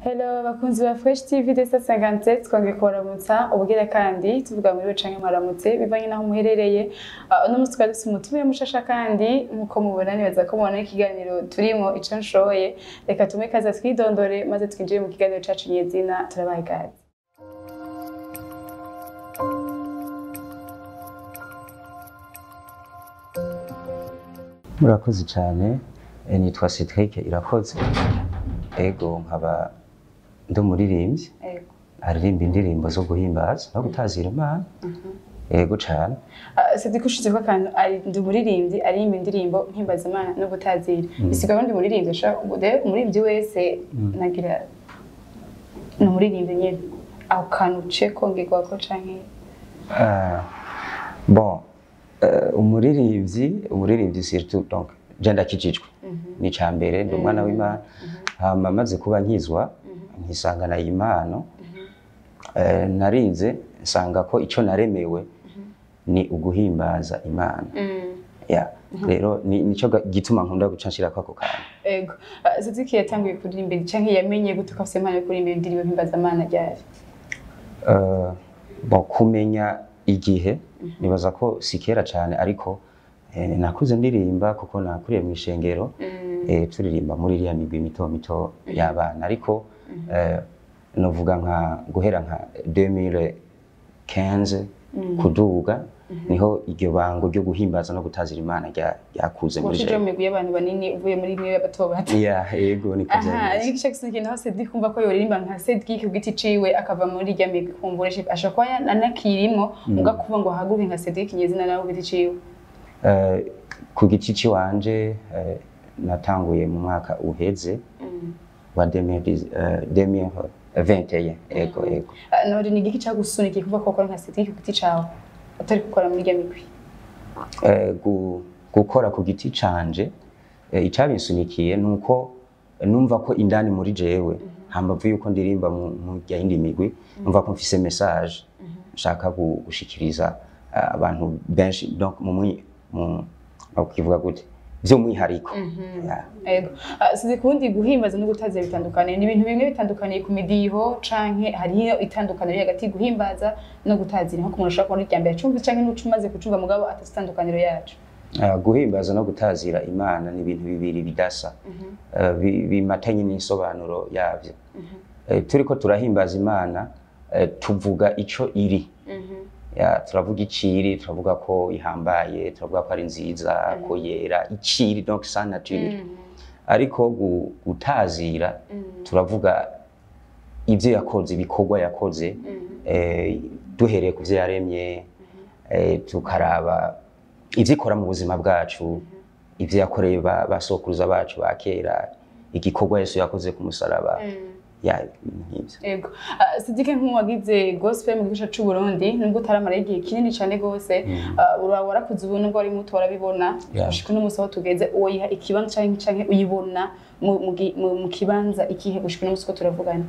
Hello bakunzi ba Fresh TV de 57 twongeye kubaramutsa ubwira kandi tuvuga muri canke mwaramutse bivanye naho muherereye uh, uno musi twari dufise umutumire mushasha kandi nkuko mubona nibaza ko mubona ikiganiro turimo ico nshoboye reka tumwe kaza twidondore maze twinjire mu kiganiro cacu nyezina turabaye ikaze murakoze cyane Eh, nitwa Cedric irakoze ego nkaba ndi umuririmbyi Ego. aririmba indirimbo zo guhimbaza no gutazira imana ego cyane Uh, Sidi kushize ko akantu ari ndi umuririmbyi aririmba indirimbo mpimbaza Imana no gutazira bisigaye ndi umuririmbyi ashaka ude umuririmbyi wese nagira ni umuririmbyi nyene ako kantu ce kongerwa ko canke Ah, bon eh, umuririmbyi umuririmbyi surtout donc je ndakijijwe ni ca mbere ndi umwana w'imana hama maze kuba nkizwa nkisangana iyi mpano eh, narize nsanga ko ico naremewe ni uguhimbaza imana ya rero ni nico ga- gituma nkunda guca nshirako ako kantu Ego. Uh, Sidi yatanguye kuririmba canke yamenye gute ko afise impano yo kuririmba indirimbo mpimbaza Imana ryari Eh, bon kumenya igihe nibaza ko si kera cyane ariko eh, nakuze ndirimba kuko nakuriye mu ishengero eh, turirimba muri iriya migwi mito mito y'abana ariko eh, novuga nka guhera nka 2015 kuduga niho iryo bango ryo guhimbaza no gutazira imana rya- ryakuze muri Washije mu jewe migwi y'abantu banini uvuye muri imwe y'abato bato ya yego niko aha vyari ariko ico kintu naho Sidi kumva ko yoririmba nka Sidi ku giti ciwe akava muri irya migwi kumbura ashobora kuba anakirimwo muga kuvuga ngo haguruke nka Sidi kinyezina nawe ku giti ciwe Eh, ku giti ciwanje eh, natanguye mu mwaka uheze wa 2010, eh, 2021 ego ego Uh, none ni igiki cagusunikiye kuvuga ko ukora nka Sidi ku giti cawe utari gukora muri irya migwi Eh, gu- gukora ku giti canje eh, icabinsunikiye nuko numva ko indani muri jewe hambavu yuko ndirimba mu mu rya yindi migwi numva ko mfise message nshaka gu- gushikiriza eh, abantu benshi donc mu mwi mu ukivuga gute vy'umwihariko Ya. Ego. Uh, Sidi kundi guhimbaza no gutazira bitandukanye ni ibintu bimwe bitandukaniye ku midiho canke hariyo itandukaniro riri hagati guhimbaza no gutazira nko ku muntu ushobora kubona irya mbere acumva canke n'uca umaze kucumva mugabo atazi itandukaniro yacu Uh, guhimbaza no gutazira imana ni ibintu bibiri bidasa uh, bi- bimatanye n'insobanuro yavyo uh, turiko turahimbaza imana uh, tuvuga ico iri ya turavuga iciri turavuga ko ihambaye turavuga ko ari nziza ko yera iciri donc sa nature ariko gu- gutazira turavuga ivyo yakoze ibikorwa yakoze eh, duhereye ku vyo yaremye eh, tukaraba ivyo ikora mu buzima bwacu ivyo yakoreye ba- basokuruza bacu ba kera igikorwa yesu yakoze ku musaraba ya ibintu nk'ivyo Ego. Uh, Sidike nk'uwagize gospel mu gice c'u Burundi nubwo utaramara igihe kinini cane gose uh, ura warakuze ubu nubwo wari muto warabibona Yeah. gushika uno musi aho tugeze uwo yiha ikibanza canke canke uyibona mu, mu, gi- mu, mu kibanza ikihe gushika uno musi ko turavugana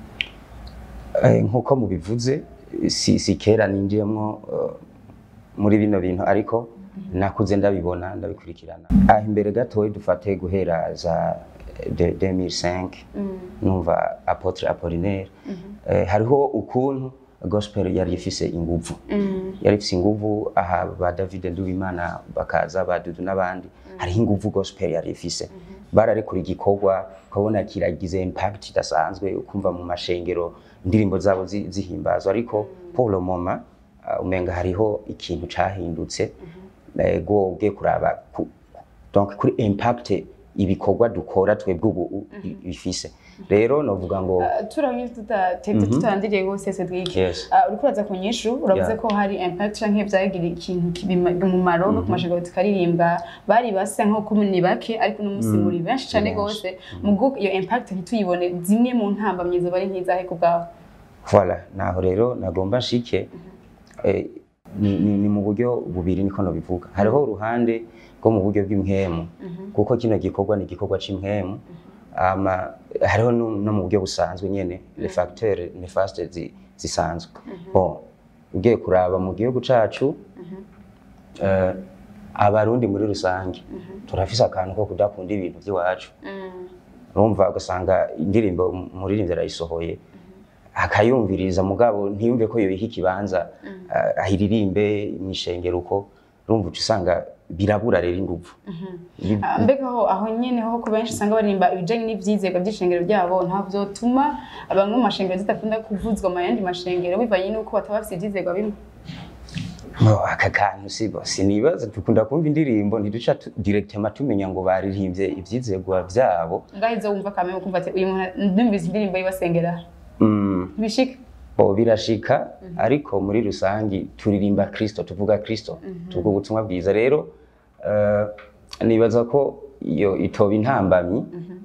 Eh, nk'uko mubivuze si, si kera ninjiyemwo eh, muri bino bintu ariko nakuze ndabibona ndabikurikirana ah imbere gatoyi dufate guhera za de 2005 numva apotre apollinaire eh, hariho ukuntu gospel yari ifise inguvu yari ifise inguvu aha ba david nduwimana bakaza ba dudu n'abandi hariho inguvu gospel yari ifise bararekura igikorwa ukabona kiragize impact idasanzwe ukumva mu mashengero indirimbo zabo zi- zihimbazwa ariko pour le moment uh, umenga hariho ikintu cahindutse eh, go ugiye kuraba ku, donc kuri impact ibikorwa dukora twebwe ubu i- bifise rero novuga ngo Uh, turamye tutatevye tutandiriye gose Cedric Yes. Uh, uriko uraza ku nyishu uravuze Yeah. ko hari impact canke vyagira ikintu kibima- umumaro no ku mashengero tukaririmba bari basa nko ni bake ariko uno musi muri benshi cane Ni benshi. gose mugo iyo impact ntituyibone zimwe mu ntambamyi zoba ari nk'izahe ku bwawe Voilà, naho rero nagomba nshike eh, ni, ni, ni mu buryo bubiri niko nobivuga hariho uruhande rwo mu buryo bw'impwemu kuko kino gikorwa ni igikorwa c'impwemu ama hariho no, no mu buryo busanzwe nyene les facteurs néfastes zi, zisanzwe bon ugiye kuraba mu gihugu cacu eh, abarundi muri rusange turafise akantu ko kudakunda ibintu by'iwacu urumva ugasanga indirimbo umuririmbyi arayisohoye akayumviriza mugabo ntiyumve ko yoyiha ikibanza ah, ahiririmbe mw'ishengero uko urumva uca usanga birabura rero inguvu Ibi- Ah, mbega aho aho nyene ho ku benshi usanga baririmba ibijanye n'ivyizerwa vy'ishengero ryabo nta vyotuma bamwe mu mashengero zidakunda kuvuzwa mu yandi mashengero bivanye n'uko bataba bafise ivyizerwa bimwe Oh, aka kantu sibo sinibaza dukunda kumva indirimbo ntiduca tu- directement tumenya ngo baririmbye ivyizerwa vyabo ngaho izo wumva kamwe ukumva ati uyu muntu ndumvise indirimbo yibasengera mm. ntibishika bo birashika ariko muri rusangi turirimba kristo tuvuga kristo tuvuga ubutumwa bwiza rero eh, nibaza ko iyo itoba intambamyi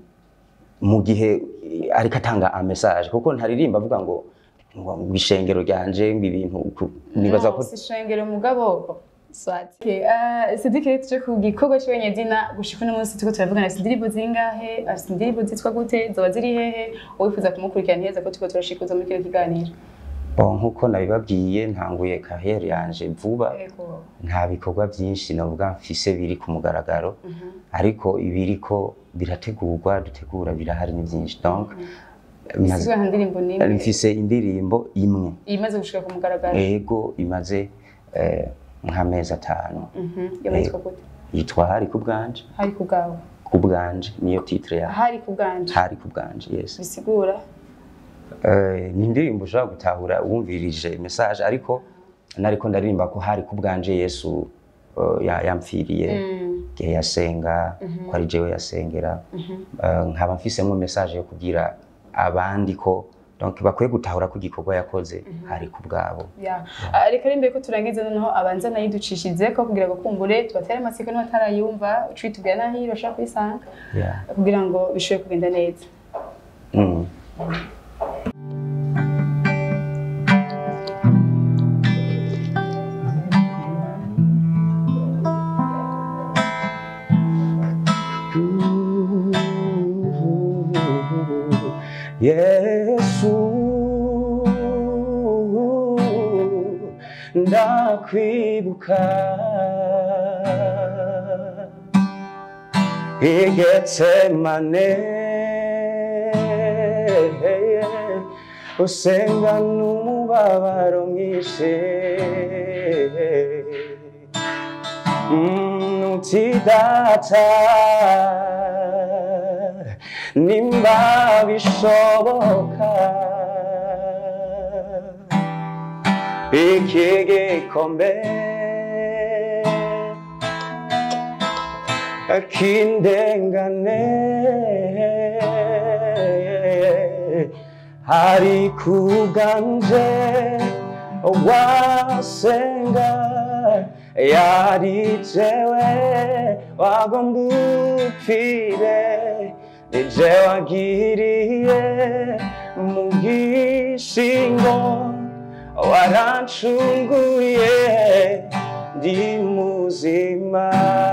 mu gihe ariko atanga a message kuko ntaririmba avuga ngo ngo ngo ishengero ryanje ngo ibintu uku- nibaza ko si ishengero mugabo swati okay, uh, sidike rero tuje ku gikorwa cy'abanyedina gushika uno munsi turiko turavugana afise indirimbo zingahe afise indirimbo zitwa gute zoba ziri hehe uwifuza kumukurikirana neza ko turiko turashikuza muri kino kiganiro bo nkuko nabibabwiye ntanguye carrière yanje vuba Ego. nta bikorwa byinshi navuga mfise biri ku mugaragaro ariko ibiriko birategurwa dutegura birahari ni byinshi donc maze- Isizwe nta ndirimbo n'imwe mfise indirimbo imwe imaze gushika ku mugaragaro ego imaze eh, nk'amezi atanu Mhm. yo yitwa gute yitwa hari ku bwanje hari ku bwawe ku bwanje niyo titre ya hari ku bwanje hari ku bwanje yes bisigura Eh, ni indirimbo ushobora gutahura wumvirije message ariko nariko ndaririmba ko hari ku bwanje yesu eh, ya- yampfiriye igihe yasenga ko ari jewe yasengera Eh, nkaba mfisemo message yo kubwira abandi ko donc bakwiye gutahura ko igikorwa yakoze hari ku bwabo Ya. Ah, reka rimbe ko turangiza noneho abanza nayiducishije ko kugira ngo kumbure tubatere amatsiko n'abatarayumva uciye tubwira naho iyo bashaka kuyisanga Yeah. kugira ngo bishobore kugenda neza Mm. Yesu ndakwibuka igetsemane usenga n'umubabaro mwinshi Mm, uti data nimba bishoboka iki gikombe kindengane hari kuganje wasenga yari jewe wagomba upfire ni je wagiriye mu gishingo warancunguye ndi muzima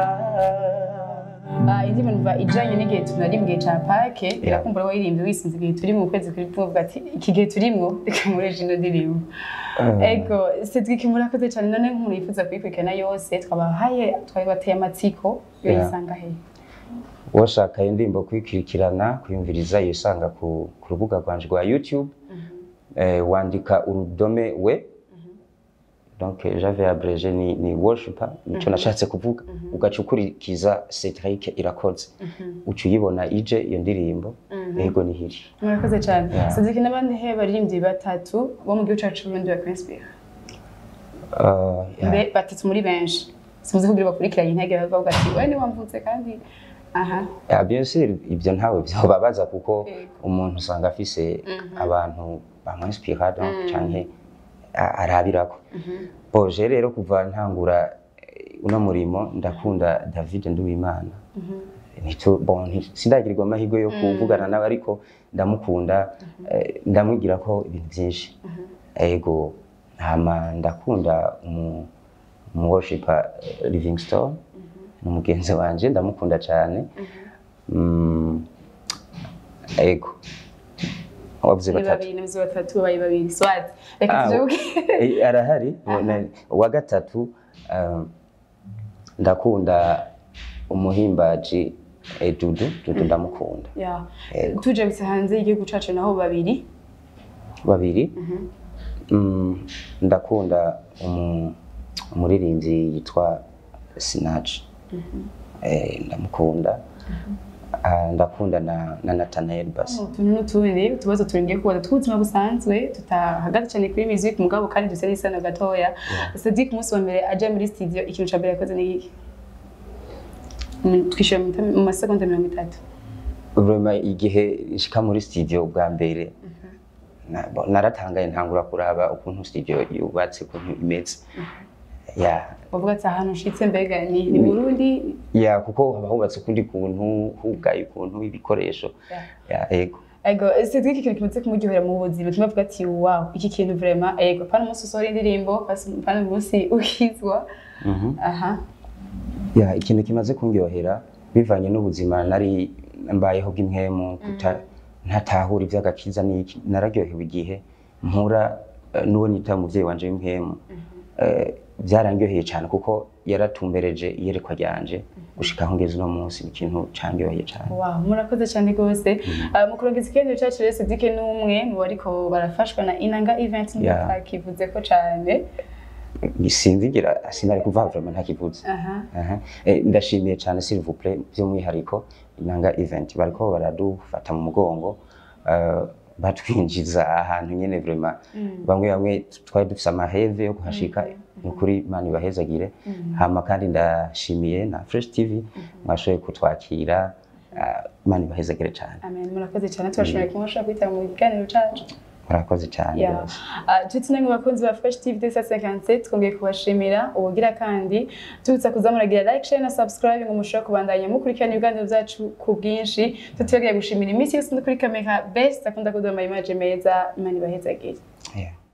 Ah, indi numva ijanye n'igihe tunari mu gihe ca pake irakumbura wayirimbye wisinze igihe turi mu kwezi kuri tuvuga ati iki gihe turimwo reka mureje ino ndirimbo ego sedwike murakoze cyane none nk'umuntu yifuza kuyikurikirana yose twabahaye twabibateye amatsiko yoyisanga he washaka iyo ndirimbo kuyikurikirana kuyumviriza yisanga ku, ku rubuga rwanje rwa youtube eh, wandika urudome we donc j'avais abrégé ni, ni worshiper nico nashatse kuvuga ugaca ukurikiza Cedric irakoze uca uyibona ije iyo ndirimbo yego nihiri murakoze cyane Yeah. sedwike n'abandi he baririmbyi batatu bo mu gihugu cacu Burundi bakwinsipira uh, yeah. Mbe batatu muri benshi sinzi kugira bakurikiranye intege bavuga ati we ni wamvutse kandi aha Yeah, bien sûr ibyo ntawe byobabaza kuko Yego. umuntu usanga afise abantu bamwinspira donc canke a- arabirako boje rero kuva ntangura eh, uno murimo ndakunda David Nduwimana Nico- bon, nti- sindagirirwa amahirwe yo kuvugana nawe ariko ndamukunda eh, ndamwigira ko ibintu byinshi ego hama ndakunda umu umu worshiper eh, Livingstone ni umugenzi wanje ndamukunda cyane Mm, ego wavuze ni batatu babiri n'imizi batatu babaye babiri swati reka Ah, tuje kuki Eh, arahari Na- uwa gatatu um, ndakunda umuhimbaji eh, dudu dudu ndamukunda ya Yego. tuje gusa hanze y'igihugu cacu naho babiri babiri mm, ndakunda umu- umuririmbyi yitwa Sinach eh, ndamukunda Ah, ndakunda na, na Nathanael Bass utuntu n'utundi utubazo turingiye kubaza tw'ubuzima busanzwe tutahagaze cyane kuri music mugabo kandi duse n'isano gatoya Sadiq umunsi wa mbere aja muri studio ikintu ca mbere yakoze ni iki Mm, twishyura mu minota- mu masegonda mirongo itatu Vraiment igihe nshika muri studio bwa mbere na- bo- naratangaye ntangura kuraba ukuntu studio yubatse ukuntu imeze ya bavuga ati ahantu nshitse mbega ni ni Burundi ya kuko haba hubatse ukundi kuntu hugaye ukuntu ibikoresho ya ego ego Cedric ikintu kimaze kumuryohera mu buzima tuma avuga ati wow iki kintu vraiment ego pana umunsi usohora indirimbo pas- pana umunsi uhizwa Mhm. aha ya ikintu kimaze kunryohera bivanye n'ubuzima nari mbayeho bw'impwemu kuta ntatahura ivy'agakiza n'iki nararyohewe igihe mpura eh, n'uwo nita umuvyeyi wanje w'impwemu Eh, byarandyoheye cyane kuko yaratumbereje iyerekwa ryanje gushika aho ngeze uno munsi ni ikintu candyoheye cyane Wow, murakoze cyane rwose uh, mu kurongeza ikiganiro cyacu rero Cedric ni umwe mu bariko barafashwa na Inanga Event Yeah. ntakivuze ko cyane sinzigira sinari kuva vraiment ntakivuze aha Aha. Eh, ndashimiye cyane s'il vous plaît by'umwihariko inanga event bariko baradufata mu mugongo eh, batwinjiza ahantu nyene vraiment bamwe bamwe twari dufise amaheve yo kuhashika ni ukuri imana ibahezagire hama kandi ndashimiye na fresh tv mwashoboye kutwakira eh, imana ibahezagire cyane amen murakoze cyane tubashimiye kuba mushobora kwitaba mu kiganiro cyacu murakoze cyane Yeah. rwose. Uh, turi namwe bakunzi ba Fresh TV 257 twongeye kubashimira ubugira kandi tubutsa kuza muragira like share na subscribe ngo mushobore kubandanya mukurikirana ibiganiro byacu ku bwinshi tutibagiye gushimira iminsi yose ndi kuri kamera best akunda kuduha ama image meza imana ibahezagire Yeah.